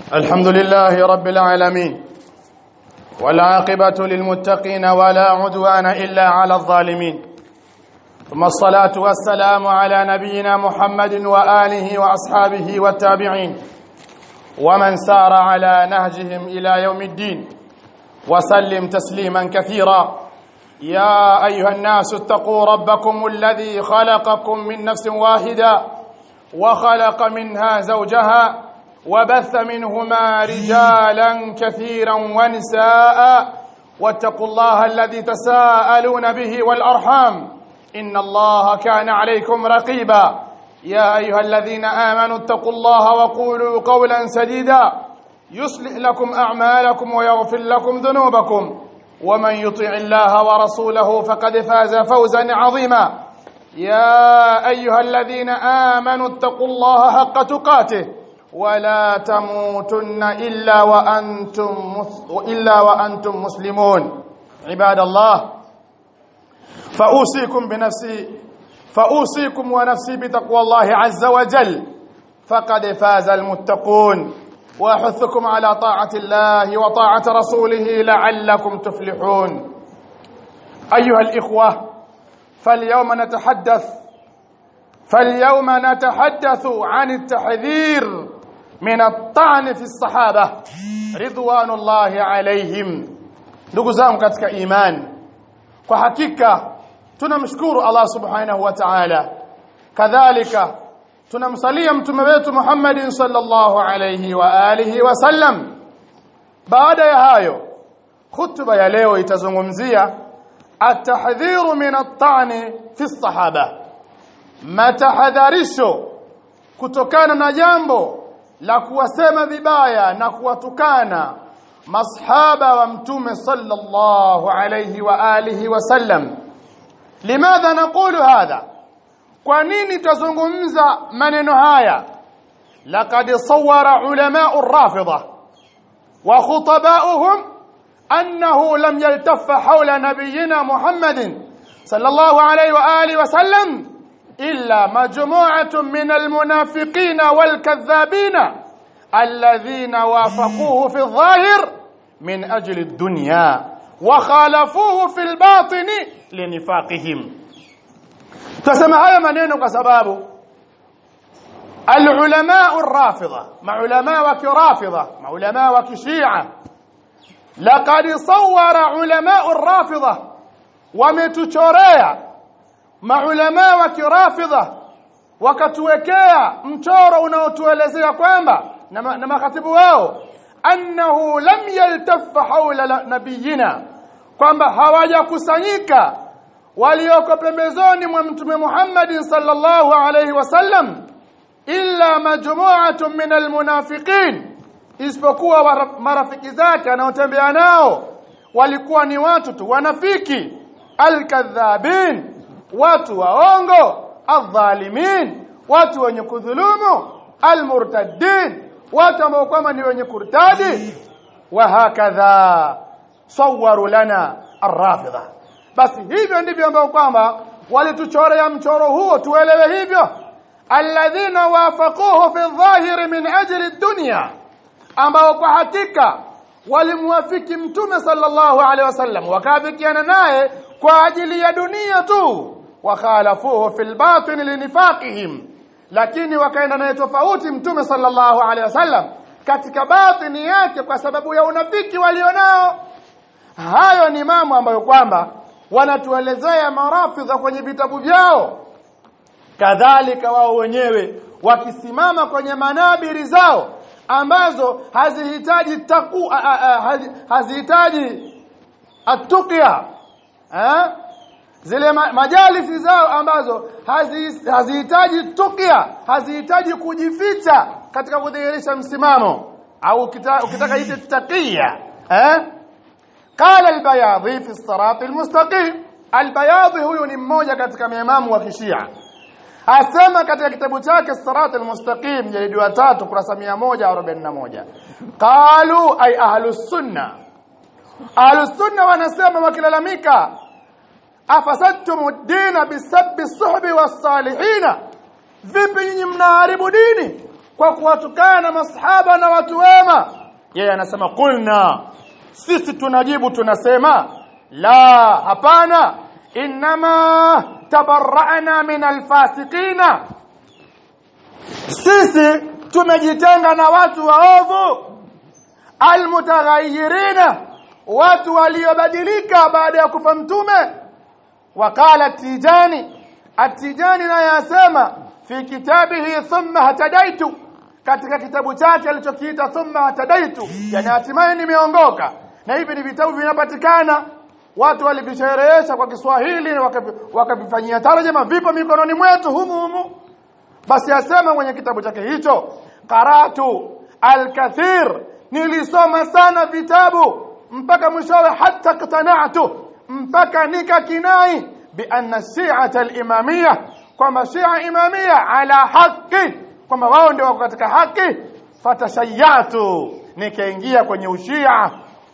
الحمد لله رب العالمين والعاقبة للمتقين ولا عدوان إلا على الظالمين ثم الصلاة والسلام على نبينا محمد وآله وأصحابه والتابعين ومن سار على نهجهم إلى يوم الدين وسلم تسليما كثيرا يا أيها الناس اتقوا ربكم الذي خلقكم من نفس واحدة وخلق منها زوجها وبث منهما رجالا كثيرا ونساء واتقوا الله الذي تساءلون به والأرحام إن الله كان عليكم رقيبا يا أيها الذين آمنوا اتقوا الله وقولوا قولا سديدا يصلح لكم أعمالكم ويغفر لكم ذنوبكم ومن يطع الله ورسوله فقد فاز فوزا عظيما يا أيها الذين آمنوا اتقوا الله حق تقاته ولا تموتن إلا وأنتم إلا وأنتم مسلمون عباد الله فأوصيكم بنفسي فأوصيكم ونفسي بتقوى الله عز وجل فقد فاز المتقون وأحثكم على طاعة الله وطاعة رسوله لعلكم تفلحون أيها الإخوة فاليوم نتحدث فاليوم نتحدث عن التحذير من الطعن في الصحابة رضوان الله عليهم ndugu zangu katika imani kwa hakika tunamshukuru Allah subhanahu wa ta'ala kadhalika tunamsalia mtume wetu Muhammadin sallallahu alayhi wa alihi wasallam baada ya hayo khutba ya leo itazungumzia at-tahdhiru min at-ta'ni fi as-sahaba matahadharisho kutokana na jambo la kuwasema vibaya na kuwatukana masahaba wa mtume sallallahu alayhi wa alihi wasallam limadha naqulu hadha kwa nini tuzungumza maneno haya laqad sawara ulama ar-rafida wa khutaba'uhum annahu lam yaltaffa hawla nabiyyina muhammadin sallallahu alayhi wa alihi wasallam illa majmu'atun min al-munafiqin wal-kadhabin الذين وافقوه في الظاهر من أجل الدنيا وخالفوه في الباطن لنفاقهم تسمى هذا maneno kwa sababu العلماء الرافضة مع علماء وكرافضة مع علماء وكشيعة لقد صور علماء الرافضة wametuchorea maulama wa kirafidha wakatuwekea mchoro unaotuelezea kwamba na, na makatibu wao annahu lam yaltaffa hawla nabiyina kwamba hawajakusanyika walioko pembezoni mwa mtume Muhammad sallallahu alayhi wasallam illa majmu'atun min almunafiqin isipokuwa marafiki zake anaotembea nao walikuwa ni watu tu wanafiki alkadhabin watu waongo adh-dhalimin watu wenye kudhulumu almurtaddin watu ambao kwamba ni wenye kurtadi wa hakadha sawaru lana arrafidha basi hivyo ndivyo ambao kwamba walituchorea mchoro huo tuelewe hivyo alladhina wafaquhu fi dhahiri min ajli dunya ambao kwa hakika walimwafiki mtume sallallahu alaihi wasallam wakafikiana naye kwa ajili ya dunia tu wakhalafuhu fil batin linifaqihim lakini wakaenda naye tofauti mtume sallallahu alaihi wasallam katika batini yake kwa sababu ya unafiki walionao hayo ni mambo ambayo kwamba wanatuelezea marafidha kwenye vitabu vyao kadhalika wao wenyewe wakisimama kwenye manabiri zao ambazo hazihitaji taku hazihitaji atuqia eh zile majalisi zao ambazo hazihitaji tukia hazihitaji kujificha katika kudhihirisha msimamo au ukitaka ite taqiya eh qala al-bayadhi fi as-sirat al-mustaqim al-bayadhi huyu ni mmoja katika maimamu wa kishia asema katika kitabu chake as-sirat al-mustaqim jalidi wa 3 kurasa 141 qalu ay ahlus sunna ahlus sunna wanasema wakilalamika afasadtum ad-din bisabbi as-suhbi was-salihin vipi nyinyi mnaharibu dini kwa kuwatukana masahaba na watu wema yeye anasema qulna sisi tunajibu tunasema la hapana inma tabarra'na min alfasiqina sisi tumejitenga na watu waovu almutaghayyirina watu waliobadilika baada ya kufa mtume waqala tijani atijani naye asema fi kitabihi thumma hatadaitu katika kitabu chake alichokiita thumma hatadaitu yani hatimaye nimeongoka na hivi ni vitabu vinapatikana watu walivisherehesha kwa Kiswahili wakavifanyia tarjama vipo mikononi mwetu humu humu basi asema kwenye kitabu chake hicho qaratu alkathir nilisoma sana vitabu mpaka mwishowe hata qtana'tu mpaka nikakinai bi anna shi'ata al-imamiyya kwamba shia imamia ala haki kwamba wao ndio wako katika haki fatashayatu nikaingia kwenye ushia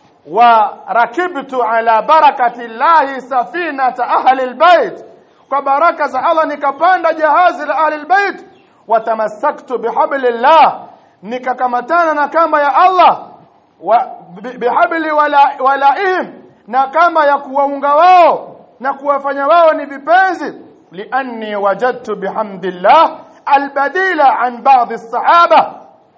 wa rakibtu ala barakati llahi safinata ahli albayt kwa baraka za Allah nikapanda jahazi la ahli albayt watamassaktu bihablillah nikakamatana na kamba ya Allah wa bihabli wala walaihim na kamba ya kuwaunga wao na kuwafanya wao ni vipenzi lianni wajadtu bihamdillah albadila an baadhi as-sahaba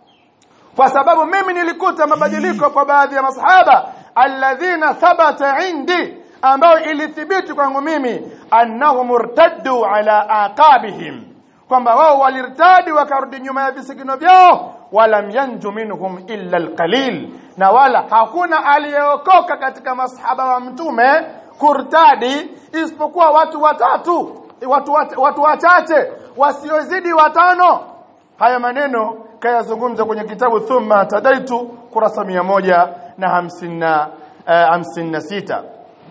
kwa sababu mimi nilikuta mabadiliko kwa baadhi ya masahaba alladhina thabata indi ambao ilithibiti kwangu mimi annahum murtaddu ala aqabihim kwamba wao walirtadi wakarudi nyuma ya visigino vyao walam yanju minhum illa alqalil na wala hakuna aliyeokoka katika masahaba wa mtume kurtadi isipokuwa watu watatu watu watu wachache wasiozidi watano haya maneno kayazungumza kwenye kitabu thumma tadaitu kurasa moja na hamsina hamsini na sita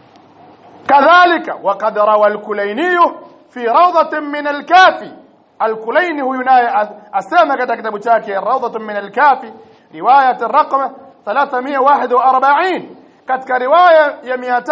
kadhalika waqad rawa al-Kulaini fi rawdatin min al-Kafi al-Kulaini huyu naye asema katika kitabu chake rawdatun min al-Kafi riwayat ar-raqam 341 katika riwaya ya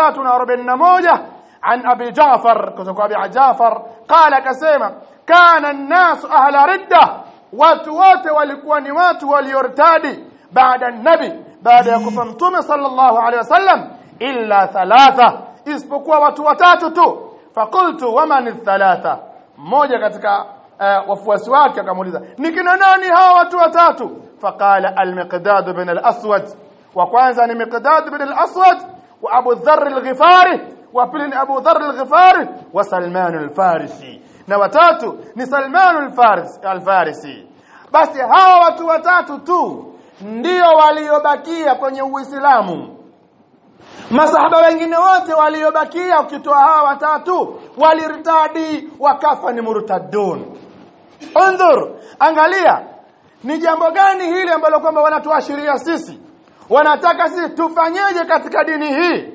341 عن أبي جعفر كتب أبي جعفر قال كسيما كان الناس أهل ردة watu wote walikuwa ni watu waliortadi baada nabi baada ya kufa mtume sallallahu alaihi wasallam illa thalatha isipokuwa watu watatu tu faqultu waman thalatha mmoja katika uh, wafuasi wake akamuuliza ni kina nani hawa watu watatu faqala al-miqdad bin al-aswad wa kwanza ni miqdad bin al-aswad wa abu dharr al-ghifari wa pili ni abu dharr al-ghifari wa salman al-farisi na watatu ni Salman al-Farisi al-Farisi basi hawa watu watatu tu ndio waliobakia kwenye Uislamu masahaba wengine wote waliobakia ukitoa hawa watatu walirtadi wakafa ni murtadun Undhur angalia ni jambo gani hili ambalo kwamba wanatuashiria sisi wanataka sisi tufanyeje katika dini hii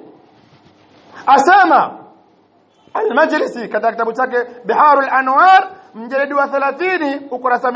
asema Al-Majlisi katika kitabu chake Biharul Anwar mjalidi wa 30 ukurasa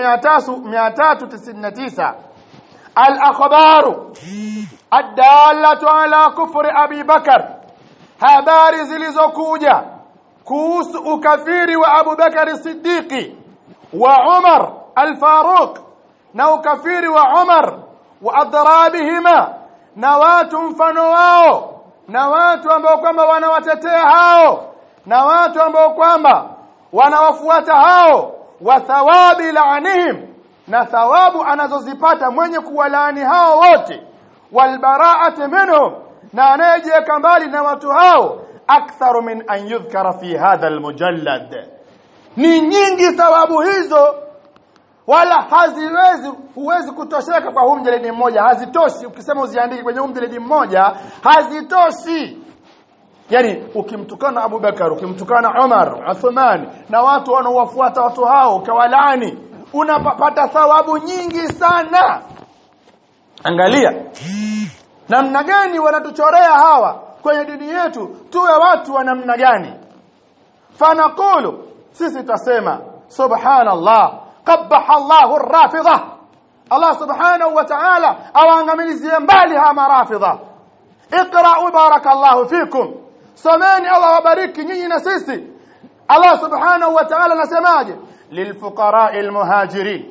399 Al-akhbaru ad-dallatu ala kufri Abi Bakar habari zilizokuja kuhusu ukafiri wa Abu Bakar Siddiqi wa Umar al-Faruq na ukafiri wa Umar wa adrabihima na watu mfano wao na watu ambao kwamba wanawatetea hao na watu ambao kwamba wanawafuata hao wa thawabi laanihim na thawabu anazozipata mwenye kuwalaani hao wote walbaraati minhum na anayejiweka mbali na watu hao aktharu min an yudhkara fi hadha almujallad ni nyingi thawabu hizo wala haziwezi huwezi kutosheka kwa huu mjeledi mmoja hazitoshi ukisema uziandike kwenye huu mjeledi mmoja hazitoshi yani ukimtukana Abu Bakar ukimtukana Umar Uthman na watu wanaowafuata watu hao ukawalaani unapata thawabu nyingi sana angalia namna gani wanatuchorea hawa kwenye dini yetu tuwe watu wa namna gani fanaqulu sisi tutasema subhanallah qabbaha Allahu ar-rafidha Allah subhanahu wa ta'ala awaangamizie mbali hawa marafidha اقرأوا بارك الله فيكم someni Allah wabariki nyinyi na sisi Allah subhanahu wa ta'ala anasemaje lilfuqara'i almuhajirin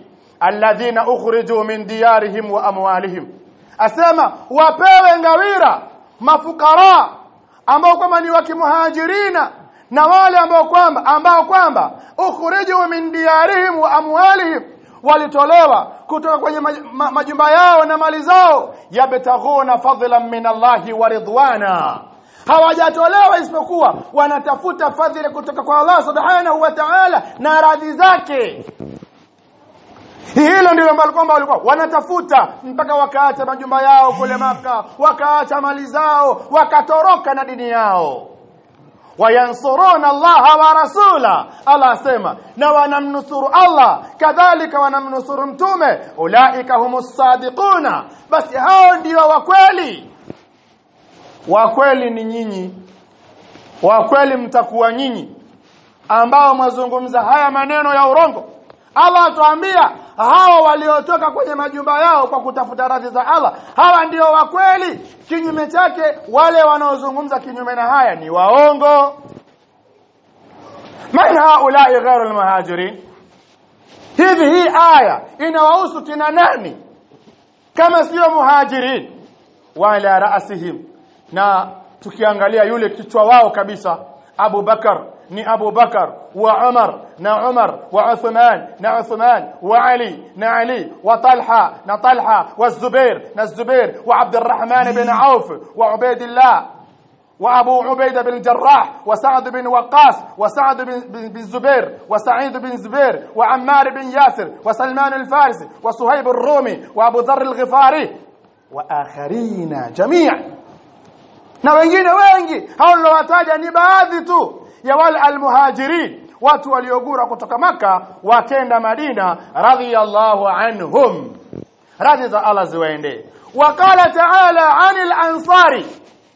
alladhina ukhriju min diyarihim wa amwalihim asema wapewe ngawira mafukara ambao kwamba ni wakimuhajirina na wale ambao kwamba ambao kwamba ukhriju min diyarihim wa amwalihim walitolewa kutoka kwenye maj- ma- majumba yao na mali zao yabtaghuna fadlan min Allahi wa ridwana hawajatolewa isipokuwa wanatafuta fadhila kutoka kwa Allah subhanahu wa ta'ala na radhi zake hilo ndilo ambalo kwamba walikuwa wanatafuta mpaka wakaacha majumba yao kule maka wakaacha mali zao wakatoroka na dini yao wayansuruna Allah wa rasula Allah asema na wanamnusuru Allah kadhalika wanamnusuru mtume ulaika humus sadiquna basi hao ndio wa kweli wa kweli ni nyinyi wa kweli mtakuwa nyinyi ambao mwazungumza haya maneno ya urongo Allah atuambia hawa waliotoka kwenye majumba yao kwa kutafuta radhi za Allah hawa ndio wa kweli kinyume chake wale wanaozungumza kinyume na haya ni waongo man haulai ghairu almuhajirin hivi hii aya inawahusu kina nani kama sio muhajirin wala raasihim na tukiangalia yule kichwa wao kabisa Abu Bakar ni Abu Bakar wa Umar na Umar wa Uthman na Uthman wa Ali na Ali wa Talha na Talha wa Zubair na Zubair wa Abdurrahman bin Auf wa Ubaidillah وابو عبيده بن الجراح وسعد بن وقاص وسعد بن بن الزبير وسعيد بن زبير وعمار بن ياسر وسلمان الفارسي وصهيب الرومي وابو ذر الغفاري واخرين جميعا na wengine wengi hao nilowataja ni baadhi tu ya wale almuhajirin watu waliogura kutoka maka wakenda madina radhiyallahu anhum radhi za Allah ziwaendee waqala ta'ala 'anil ansari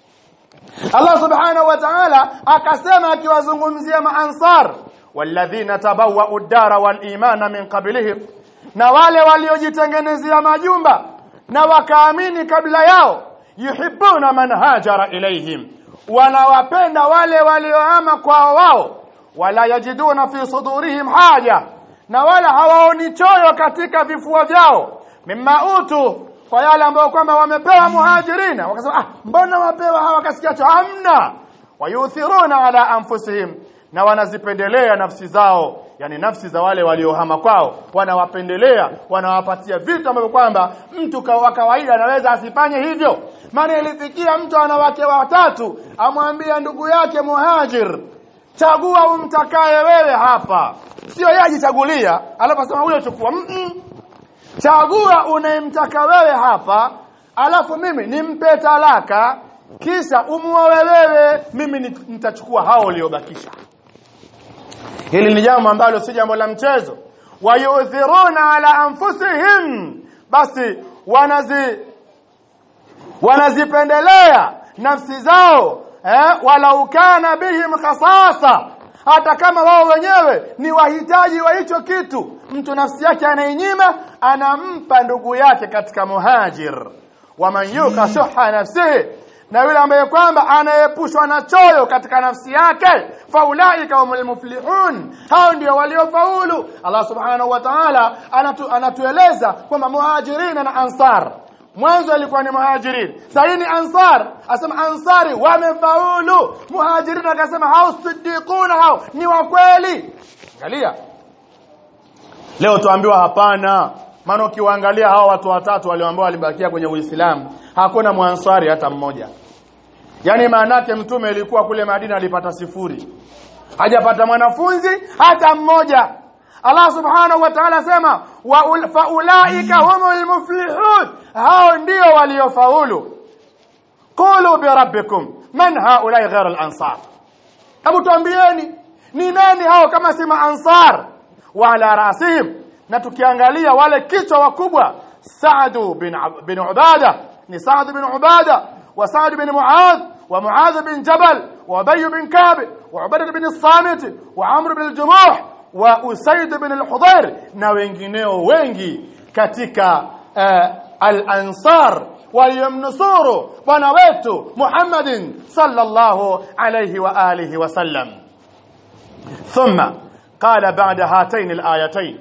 Allah subhanahu wa ta'ala akasema akiwazungumzia maansar walladhina tabawwa'u ad-dara wal imana min qablihim na wale waliojitengenezea majumba na wakaamini kabla yao yuhibbuna man hajara ilaihim wanawapenda wale walioama kwao wao wala yajiduna fi sudurihim haja na wala hawaoni choyo katika vifua vyao mimma utu kwa yale ambao kwamba wamepewa muhajirina wakasema ah mbona wapewa hawa kasikiacho hamna wayuthiruna ala anfusihim na wanazipendelea nafsi zao yani nafsi za wale waliohama kwao wanawapendelea wanawapatia vitu ambavyo kwamba mtu wa kawaida anaweza asifanye hivyo maana ilifikia mtu ana wake watatu amwambia ndugu yake muhajir chagua umtakaye wewe hapa sio yeye ajichagulia alaposema huyo chukua mm -mm. chagua unayemtaka wewe hapa alafu mimi nimpe talaka kisha umuoe wewe mimi nitachukua hao waliobakisha hili ni jambo ambalo si jambo la mchezo wayuthiruna ala anfusihim basi wanazi wanazipendelea nafsi zao eh, walau kana bihim khasasa hata kama wao wenyewe ni wahitaji wa hicho kitu mtu nafsi yake anainyima anampa ndugu yake katika muhajir waman yuka shuha nafsihi na yule ambaye kwamba anaepushwa na choyo katika nafsi yake faulaika humul muflihun hao ndio waliofaulu Allah subhanahu wa ta'ala anatu, anatueleza kwamba muhajirina na ansar mwanzo alikuwa ni muhajirin sasa ni ansar asema ansari wamefaulu muhajirin akasema hao siddiquna hao ni wa kweli angalia leo tuambiwa hapana maana ukiwaangalia hao watu watatu walioambiwa walibakia kwenye Uislamu hakuna mwansari hata mmoja yani maanake mtume ilikuwa kule Madina alipata sifuri hajapata mwanafunzi hata mmoja Allah subhanahu wa ta'ala sema wa faulaika humul muflihun hao ndio waliofaulu qulu bi rabbikum man haulai ghayr al-ansar hebu tuambieni ni nani hao kama si ansar wa ala rasihim na tukiangalia wale kichwa wakubwa Saad bin bin Ubada ni Saad bin Ubada wa Saad bin Muadh wa Muadh bin Jabal wa Ubay bin Ka'b wa Ubadah bin Samit wa Amr bin al-Jumuh wa Usaid bin al-Hudayr na wengineo wengi katika uh, al-Ansar waliyomnusuru bwana wetu Muhammadin sallallahu alayhi wa alihi wa sallam thumma qala ba'da hatayn al-ayatayn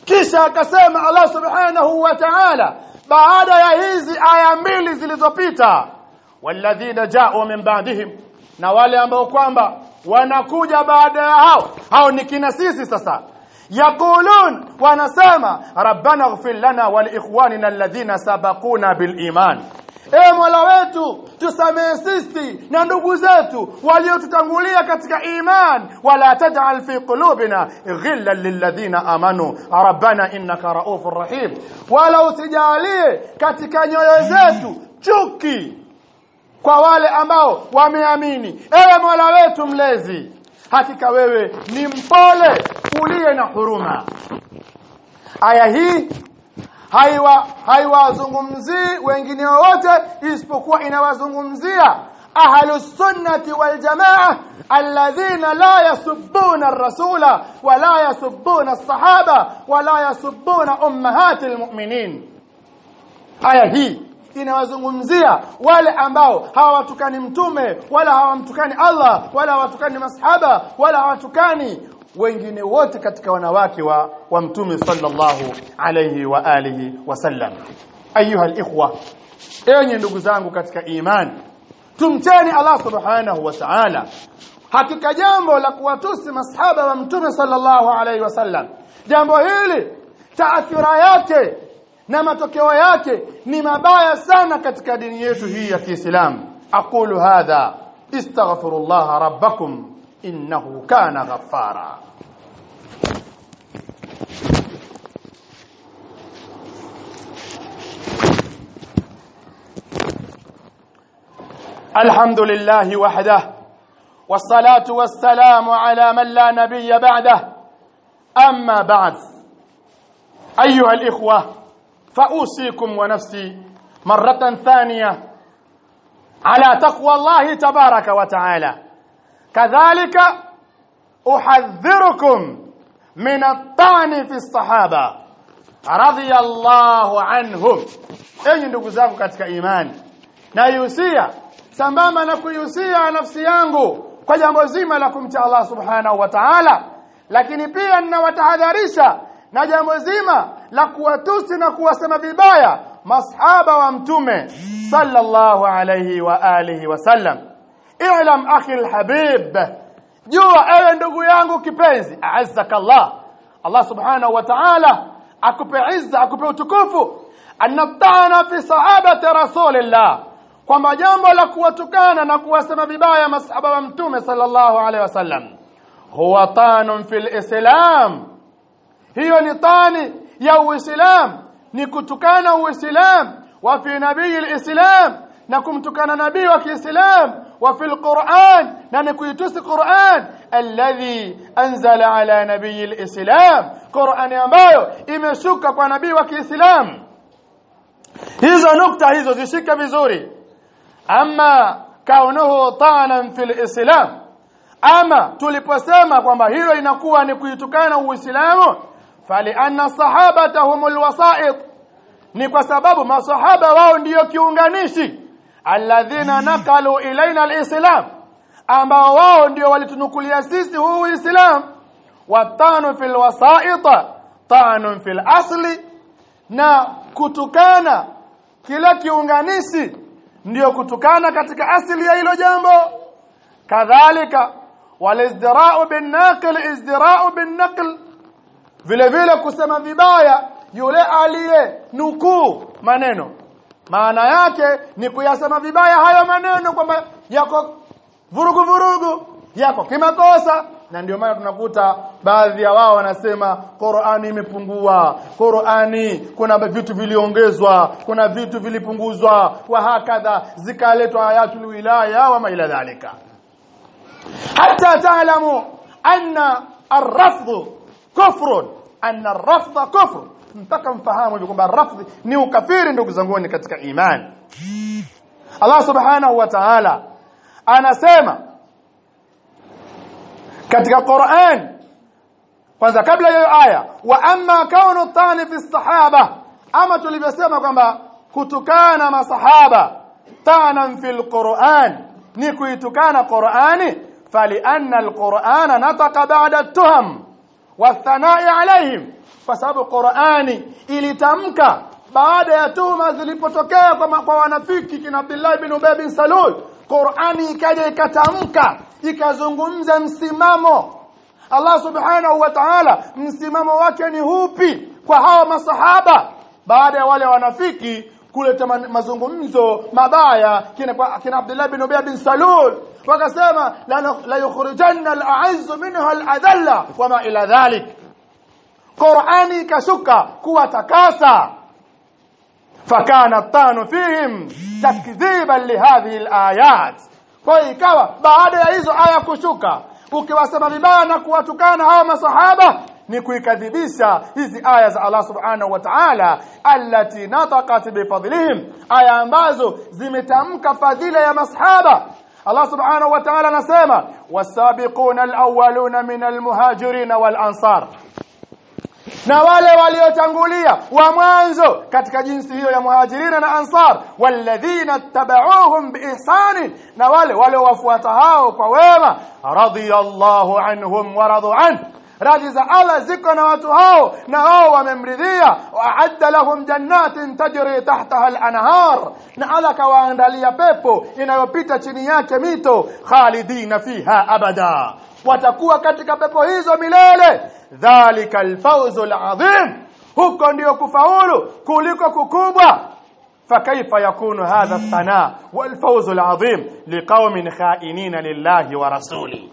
kisha akasema Allah subhanahu wa ta'ala baada ya hizi aya mbili zilizopita walladhina ja'u min ba'dihim na wale ambao kwamba wanakuja baada ya hao hao ni kina sisi sasa yaqulun wanasema rabbana ighfir lana wa liikhwanina alladhina sabaquna bil iman Ee Mola wetu tusamehe sisi na ndugu zetu waliotutangulia katika iman wala taj'al fi qulubina ghillan lilladhina amanu rabbana innaka raufur rahim wala usijalie katika nyoyo zetu chuki kwa wale ambao wameamini ewe Mola wetu mlezi hakika wewe ni mpole uliye na huruma aya hii haiwa haiwazungumzii wengine wote isipokuwa inawazungumzia ahlus sunnati wal jamaa alladhina la yasubbuna ar-rasula wa la yasubbuna as-sahaba wa la yasubbuna ummahatil mu'minin aya hii inawazungumzia wale ambao hawatukani mtume wala hawamtukani Allah wala hawatukani masahaba wala hawatukani wengine wote katika wanawake wa, wa mtume sallallahu alayhi wa alihi wasallam ayuha alikhwa enyi ndugu zangu katika imani tumcheni Allah subhanahu wa ta'ala hakika jambo la kuwatusi masahaba wa mtume sallallahu alayhi wasallam jambo hili taathira yake na matokeo yake ni mabaya sana katika dini yetu hii ya Kiislamu aqulu hadha istaghfirullah rabbakum innahu kana ghaffara الحمد لله وحده والصلاة والسلام على من لا نبي بعده أما بعد أيها الإخوة فأوصيكم ونفسي مرة ثانية على تقوى الله تبارك وتعالى كذلك أحذركم من الطعن في الصحابة رضي الله عنهم أي ndugu zangu katika imani na yusia sambamba na kuihusia nafsi yangu kwa jambo zima la kumcha Allah subhanahu wa ta'ala lakini pia ninawatahadharisha na jambo zima la kuwatusi na kuwasema vibaya masahaba wa mtume sallallahu alayhi wa alihi wasallam i'lam akhi alhabib jua ewe ndugu yangu kipenzi a'azzaka Allah Allah subhanahu wa ta'ala akupe izza akupe utukufu anatana fi sahabati rasulillah kwamba jambo la kuwatukana na kuwasema vibaya masahaba wa mtume sallallahu alaihi wasallam huwa tanun fil islam hiyo ni tani ya uislam ni kutukana uislam wa fi nabii alislam na kumtukana nabii wa kiislam wa fil quran na ni kuitusi quran alladhi anzala ala nabii alislam quran ambayo imeshuka kwa nabii wa kiislam hizo nukta hizo zishike vizuri ama kaunuhu tanan fil islam ama tuliposema kwamba hilo linakuwa ni kuitukana uislamu fali anna sahabata humul wasait ni kwa sababu masahaba wao ndiyo kiunganishi alladhina nakalu ilaina alislam ambao wao ndio walitunukulia sisi huu uislam watanu fil wasaita tanun fil asli na kutukana kila kiunganishi ndiyo kutukana katika asili ya hilo jambo kadhalika walizdira'u bin naql izdira'u bin naql vile vile kusema vibaya yule aliye nukuu maneno maana yake ni kuyasema vibaya hayo maneno kwamba yako vurugu vurugu yako kimakosa na ndio maana tunakuta baadhi ya wao wanasema Qur'ani imepungua Qur'ani kuna vitu viliongezwa kuna vitu vilipunguzwa wa hakadha zikaletwa ayatul wilaya wa ila dhalika hatta taalamu anna ar-rafd kufrun anna ar-rafd kufr mpaka mfahamu hivi kwamba rafdhi ni ukafiri ndugu zangu katika imani Allah subhanahu wa ta'ala anasema katika Qur'an kwanza kabla ya aya wa amma kaunu tani fi sahaba ama tulivyosema kwamba kutukana masahaba tanan fil Qur'an ni kuitukana Qur'ani fali anna al-Qur'ana nataqa ba'da tuham wathanai alaihim kwa sababu Qur'ani ilitamka baada ya tuhuma zilipotokea kwa, kwa wanafiki kina Abdullah bin Ubay bin Salul Qur'ani ikaja ikatamka ikazungumza msimamo Allah subhanahu wa ta'ala msimamo wake ni hupi kwa hawa masahaba baada ya wale wanafiki kuleta mazungumzo mabaya kina, kina Abdullah bin Ubay bin Salul wakasema la, la yukhrijanna al-a'izz minha al-adalla wama ila dhalik Qur'ani ikashuka kuwatakasa fakana tanu fihim takdhiban lihadhihi al-ayat kwa ikawa baada ya hizo aya kushuka ukiwasema vibaya na kuwatukana hawa masahaba ni kuikadhibisha hizi aya za Allah subhanahu wa ta'ala allati nataqat bifadlihim aya ambazo zimetamka fadhila ya masahaba Allah subhanahu wa ta'ala anasema wasabiquna alawwaluna min almuhajirin wal ansar na wale waliotangulia wa mwanzo katika jinsi hiyo ya muhajirina na ansar walladhina tabauhum biihsan na wale waliowafuata hao kwa wema radiyallahu anhum wa radu an radhi za Allah ziko na watu hao na wao wamemridhia waadda lahum jannatin tajri tahtaha al-anhar na Allah kawaandalia pepo inayopita chini yake mito khalidina fiha abada watakuwa katika pepo hizo milele dhalika alfawzu alazim huko ndio kufaulu kuliko kukubwa فكيف يكون هذا الثناء والفوز العظيم لقوم خائنين لله ورسوله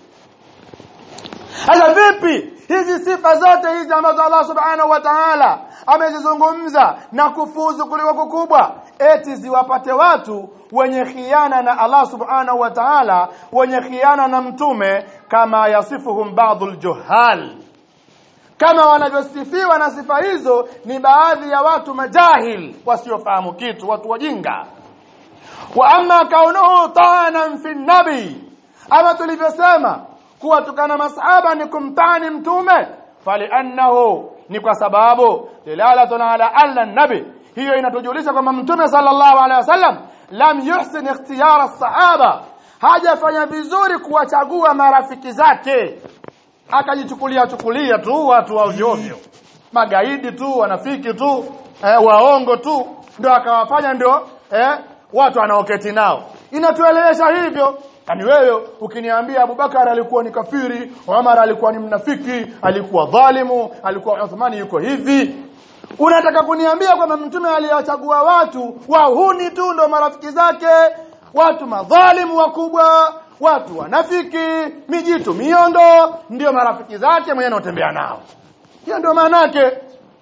Sasa vipi hizi sifa zote hizi ambazo Allah Subhanahu wa Ta'ala amezizungumza na kufuzu kuliko kukubwa eti ziwapate watu wenye khiana na Allah Subhanahu wa Ta'ala wenye khiana na mtume kama yasifuhum ba'dul juhal kama wanavyosifiwa na sifa hizo ni baadhi ya watu majahil wasiofahamu kitu watu wajinga wa amma kaunuhu ta'anan fi nabi ama tulivyosema kuwa tukana masahaba ni kumtani mtume faliannahu ni kwa sababu dilalatun ala alla nabi hiyo inatujulisha kwamba mtume sallallahu alaihi wasallam lam yuhsin ikhtiyara sahaba hajafanya vizuri kuwachagua marafiki zake akajichukulia chukulia tu watu wa ovyo ovyo magaidi tu wanafiki tu eh, waongo tu ndio akawafanya ndio eh, watu anaoketi nao inatuelewesha hivyo Kani wewe ukiniambia Abubakar alikuwa ni kafiri, Umar alikuwa ni mnafiki, alikuwa dhalimu, alikuwa Uthmani yuko hivi. Unataka kuniambia kwamba mtume aliyachagua watu wahuni tu ndo marafiki zake, watu madhalimu wakubwa, watu wanafiki, mijitu miondo ndio marafiki zake mwenye anatembea nao. Hiyo ndio maana yake.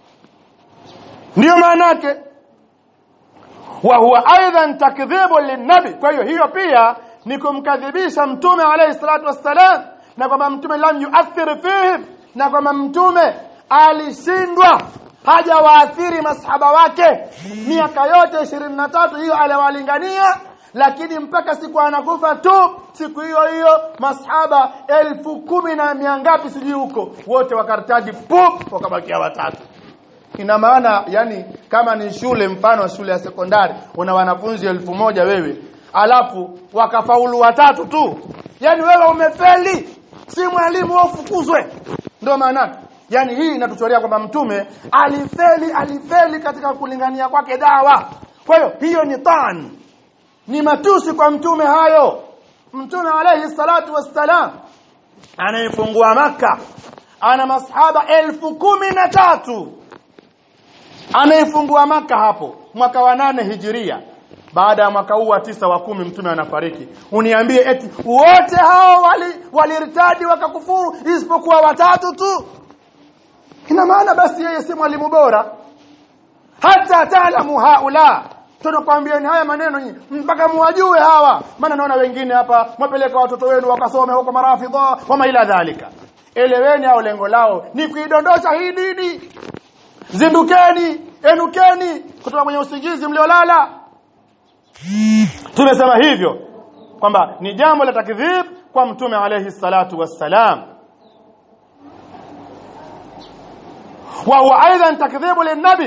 Ndio maana yake. Wa huwa aidan takdhibu linnabi. Kwa hiyo hiyo pia ni kumkadhibisha mtume alayhi salatu wassalam na kwamba mtume lam yuathir fihi na kwamba mtume alishindwa hajawaathiri masahaba wake miaka yote 23 hiyo aliwalingania lakini mpaka siku anakufa tu siku hiyo hiyo masahaba elfu kumi na mia ngapi sijui huko wote wakartaji pup wakabakia watatu ina maana yani kama ni shule mfano shule ya sekondari una wanafunzi elfu moja wewe alafu wakafaulu watatu tu yani wewe umefeli si mwalimu ufukuzwe ndio maana yani hii inatuchorea kwamba mtume alifeli alifeli katika kulingania kwake dawa kwa hiyo hiyo ni tan ni matusi kwa mtume hayo mtume alayhi salatu wassalam anayefungua maka ana masahaba elfu kumi na tatu anaifungua maka hapo mwaka wa nane hijiria baada ya mwaka huu wa tisa wa kumi mtume anafariki uniambie eti wote hao walirtadi wali wakakufuru isipokuwa watatu tu ina maana basi yeye si mwalimu bora hata taalamu haula tunakwambia ni haya maneno nyinyi mpaka muwajue hawa maana naona wengine hapa mwapeleka watoto wenu wakasome huko marafidha wama ila dhalika eleweni au lengo lao ni kuidondosha hii dini zindukeni enukeni kutoka kwenye usingizi mliolala tumesema hivyo kwamba ni jambo la takdhib kwa mtume alayhi salatu wassalam wa huwa aidan takdhibu linnabi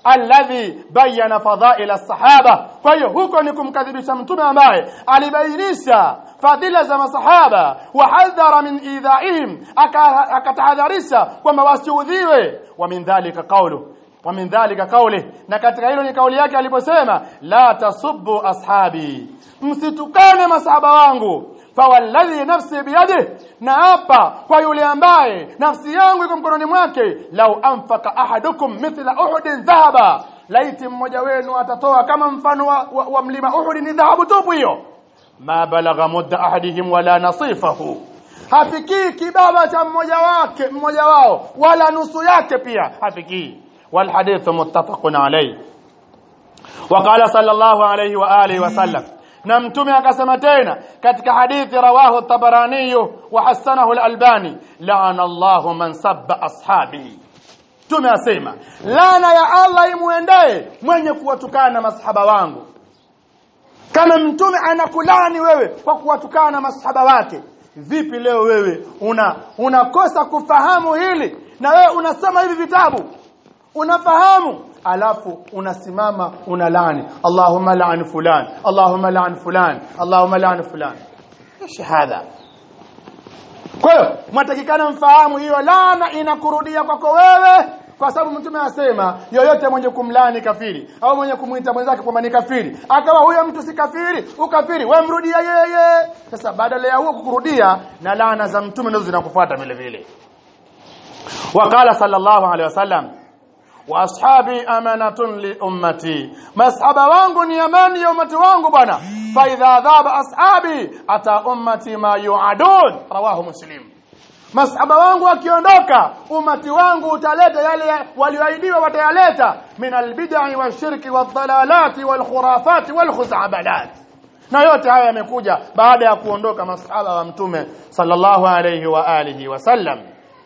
alladhi bayana fadhail as-sahaba kwa hiyo huko ni kumkadhibisha mtume ambaye alibainisha fadhila za masahaba wahadhara min idhaihim akatahadharisha kwamba wasiudhiwe wa min dhalika qawlu wa min dhalika qawli na katika hilo ni kauli yake aliposema la tasubbu ashabi msitukane masahaba wangu fawalladhi nafsi biyadihi na hapa kwa yule ambaye nafsi yangu iko mkononi mwake lau anfaka ahadukum mithla uhudin dhahaba laiti mmoja wenu atatoa kama mfano wa, wa, wa mlima uhud ni dhahabu tupu hiyo ma balagha mudda ahadihim wala nasifahu hafikii kibaba cha mmoja wake mmoja wao wala nusu yake pia hafikii والحديث متفق عليه وقال صلى الله عليه واله وسلم na mtume akasema tena katika hadithi rawahu tabarani wa hasanahu al-albani la'ana Allahu man sabba ashabi mtume asema laana ya Allah imuendee mwenye kuwatukana masahaba wangu kama mtume anakulani wewe kwa kuwatukana masahaba wake vipi leo wewe una unakosa kufahamu hili na wewe unasoma hivi vitabu unafahamu alafu unasimama unalani Allahumma la'an fulan Allahumma la'an fulan Allahumma la'an fulan ايش هذا kwa hiyo mwatakikana mfahamu hiyo laana inakurudia kwako wewe kwa sababu mtume anasema yoyote mwenye kumlani kafiri au mwenye kumuita mwenzake kwamba ni kafiri akawa huyo mtu si kafiri ukafiri wemrudia yeye sasa badala ya huo kukurudia na laana za mtume ndizo zinakufuata vile vile وقال صلى الله عليه وسلم واصحابي amanatun li ummati masahaba wangu ni amani ya ummati wangu bwana fa idha dhaba ashabi ata ummati ma yuadun rawahu muslim masahaba wangu wakiondoka umati wangu utaleta yale walioahidiwa watayaleta min albid'i washirki wadhalalati walkhurafati walkhuzabalat na yote haya yamekuja baada ya kuondoka masahaba wa mtume sallallahu alayhi wa alihi wasallam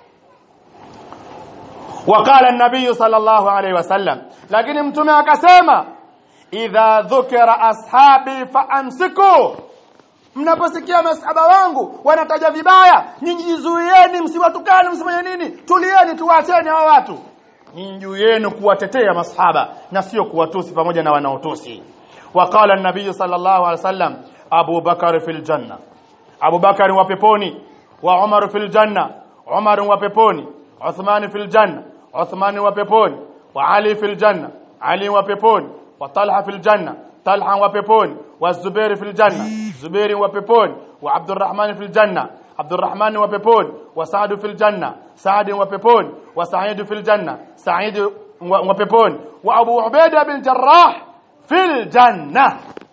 وقال النبي صلى الله عليه وسلم lakini mtume akasema idha dhukira ashabi faamsiku mnaposikia masahaba wangu wanataja vibaya nyinyi jizuieni msiwatukane msifanye nini tulieni tuwacheni hawa watu nyinyi juu yenu kuwatetea masahaba na sio kuwatusi pamoja na wanaotusi وقال النبي صلى الله عليه وسلم ابو بكر في الجنه ابو بكر وپeponi وعمر في الجنه عمر وپeponi عثمان في الجنة عثمان وبيبون وعلي في الجنة علي وبيبون وطلحة في الجنة طلحة وبيبون والزبير في الجنة زبير وبيبون وعبد الرحمن في الجنة عبد الرحمن وبيبون وسعد في الجنة سعد وبيبون وسعيد في الجنة سعيد وبيبون وأبو عبيدة بن جراح في الجنة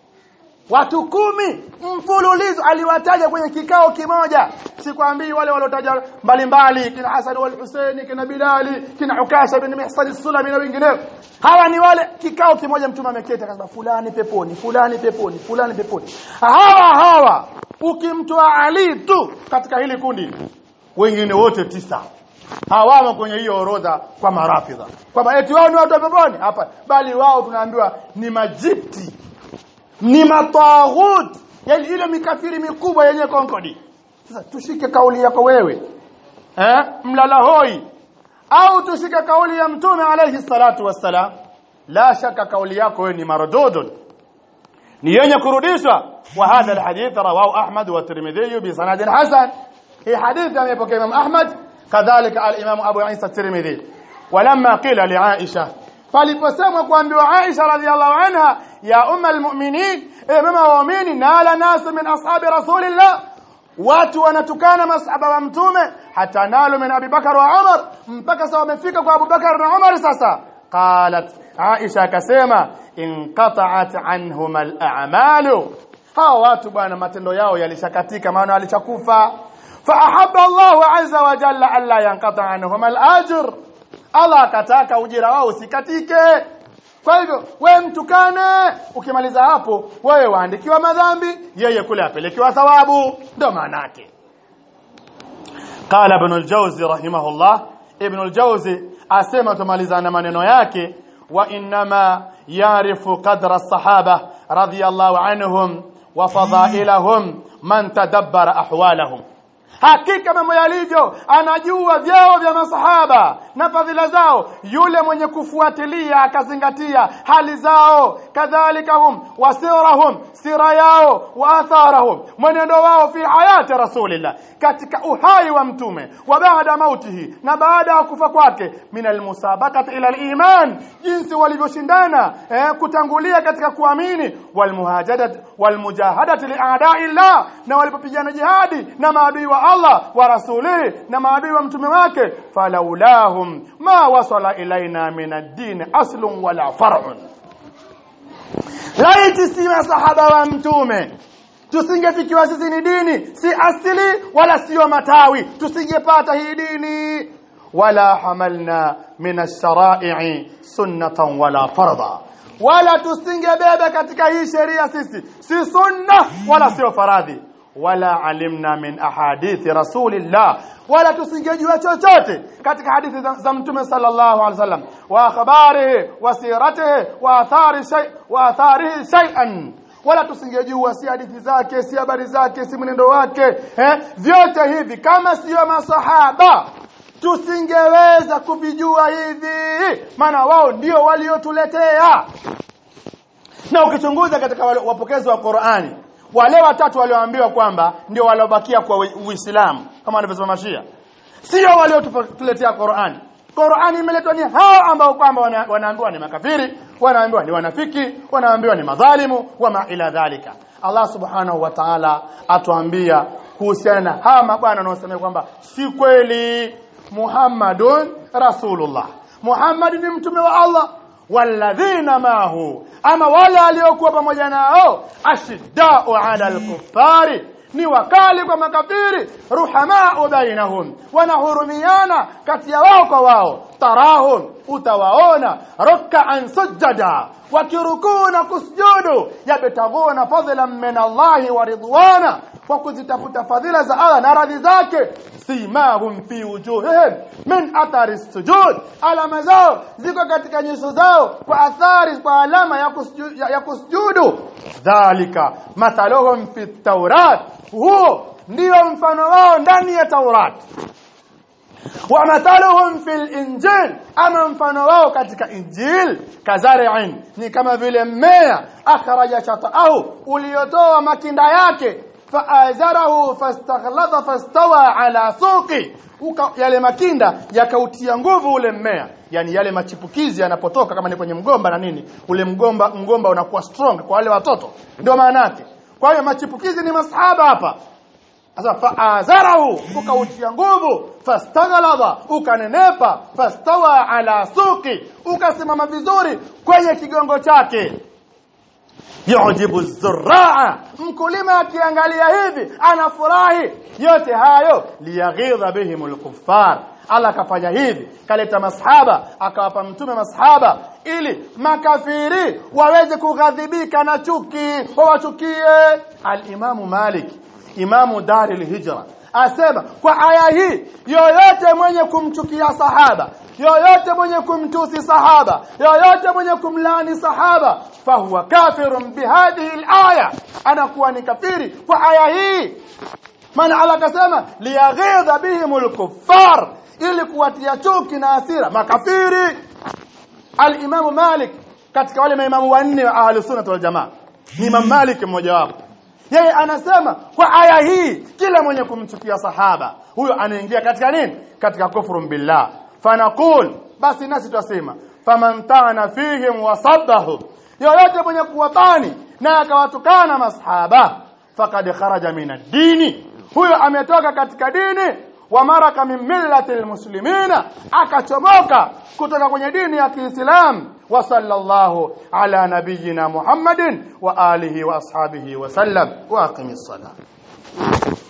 watu kumi mfululizo aliwataja kwenye kikao kimoja sikwambii wale waliotaja mbalimbali kina Hasan wal Husaini kina Bilali kina Ukasha bin Mihsan as-Sulami na wengineo hawa ni wale kikao kimoja mtume ameketi akasema fulani peponi fulani peponi fulani peponi hawa hawa ukimtoa Ali tu katika hili kundi wengine wote tisa hawamo kwenye hiyo orodha kwa marafidha kwamba eti wao ni watu wa peponi hapa bali wao tunaambiwa ni majipti ni mataghut yani ile mikafiri mikubwa yenye konkodi sasa tushike kauli yako wewe eh mlala hoi au tushike kauli ya mtume alayhi salatu wassalam la shaka kauli yako wewe ni mardudun ni yenye kurudishwa wa hadha alhadith rawahu ahmad wa tirmidhi bi sanad hasan hii hadithi amepokea imam ahmad kadhalika al-imam abu isa tirmidhi ولما قيل لعائشه faliposemwa kuambiwa Aisha radhiallahu anha ya umma almu'minin e mama waamini nala nasu min ashabi rasulillah watu wanatukana masahaba wa mtume hata nalo min Abi Bakar wa Umar mpaka sawa wamefika kwa Abu Bakar na Umar sasa qalat Aisha akasema inqata'at anhum al-a'malu hao watu bwana matendo yao yalishakatika maana walishakufa fa ahabba Allahu azza wa jalla alla yanqata anhum al-ajr Allah akataka ujira wao usikatike kwa hivyo wewe mtukane ukimaliza hapo wewe waandikiwa madhambi yeye kule apelekewa thawabu ndio maana yake قال ابن الجوزي رحمه الله ابن الجوزي asema tumalizana maneno yake wa inma yarifu qadra as-sahaba radiyallahu anhum wa fadailahum man tadabbara ahwalahum hakika mambo yalivyo anajua vyeo vya masahaba na fadhila zao yule mwenye kufuatilia akazingatia hali zao kadhalika hum wasirahum sira yao wa atharahum mwenendo wao fi hayati rasulillah katika uhai wa mtume wa baada mautihi na baada ya kufa kwake min almusabaqati ila aliman jinsi walivyoshindana eh, kutangulia katika kuamini walmuhajadat walmujahadat li'a'da'i llah na walipopigana jihadi na maadui wa Allah wa rasulihi na maadui wa mtume wake falaulahum ma wasala ilaina min ad-din aslun wala far'un laiti si masahaba wa mtume tusingefikiwa sisi ni dini si asili wala sio matawi tusingepata hii dini wala hamalna min ash-shara'i sunnatan wala farda wala tusingebeba katika hii sheria sisi si sunna wala sio faradhi wala alimna min ahadithi rasulillah wala tusingejua chochote katika hadithi za, za mtume sallallahu alaihi wasallam wa akhbarihi wa siratihi wa athari shay wa atharihi shay'an wala tusingejua si hadithi zake si habari zake si mwenendo wake eh vyote hivi kama sio masahaba tusingeweza kuvijua hivi maana wao ndio waliotuletea na ukichunguza katika wapokezi wa Qur'ani wale watatu walioambiwa kwamba ndio waliobakia kwa Uislamu kama walivyosema Mashia sio waliotuletea Qur'ani Qur'ani imeletwa ni hao ambao kwamba wana, wanaambiwa ni makafiri wanaambiwa ni wanafiki wanaambiwa ni madhalimu wama ila dhalika Allah subhanahu wa ta'ala atuambia kuhusiana na hawa mabwana wanaosema kwamba si kweli Muhammadun Rasulullah Muhammad ni mtume wa Allah walladhina mahu ama wale waliokuwa pamoja nao ashiddau ala alkuffari ni wakali kwa makafiri ruhamaa bainahum wanahurumiana kati ya wao kwa wao tarahum utawaona ruk'an sujada wakirukuu na kusujudu yabtaguna fadlan min Allahi wa ridwana kwa kuzitafuta fadhila za Allah na radhi zake simahum fi wujuhihim min athari sujud alama zao ziko katika nyuso zao kwa athari kwa alama ya kusujudu, ya, ya kusujudu dhalika mathaluhum fi tawrat huo ndio mfano wao ndani ya Taurat wa mathaluhum fil injil ama mfano wao katika injil kazari'in ni kama vile mmea akhraja shata'ahu uliotoa makinda yake faazarahu fastaghlada fastawa ala suqi Uka, yale makinda yakautia nguvu ule mmea yani yale machipukizi yanapotoka kama ni kwenye mgomba na nini ule mgomba mgomba unakuwa strong kwa wale watoto ndio maana yake kwa hiyo machipukizi ni masahaba hapa sasa faazarahu ukautia nguvu fastaghlada ukanenepa fastawa ala suqi ukasimama vizuri kwenye kigongo chake yujibu zurraa mkulima akiangalia hivi anafurahi yote hayo liyaghidha bihim alkuffar Allah akafanya hivi kaleta masahaba akawapa mtume masahaba ili makafiri waweze kughadhibika na chuki wawachukie al-Imamu Malik imamu Daril Hijra asema kwa aya hii yoyote mwenye kumchukia sahaba yoyote mwenye kumtusi sahaba yoyote mwenye kumlani sahaba fahuwa kafirun bihadhihi alaya anakuwa ni kafiri kwa aya hii maana Allah akasema liyaghidha bihimul kuffar ili kuwatia chuki na hasira makafiri al-Imam Malik katika wale maimamu wanne wa ahli sunna wal jamaa ni Imam Malik mmoja wapo yeye anasema kwa aya hii kila mwenye kumchukia sahaba huyo anaingia katika nini katika kufru billah fanaqul basi nasi twasema faman ta'ana fihim wasabbahu yoyote mwenye kuwatani na akawatukana masahaba faqad kharaja min ad-dini huyo ametoka katika dini wa maraka min millati almuslimina akachomoka kutoka kwenye dini ya Kiislamu wa sallallahu ala nabiyyina Muhammadin wa alihi wa ashabihi wa sallam wa aqimis salat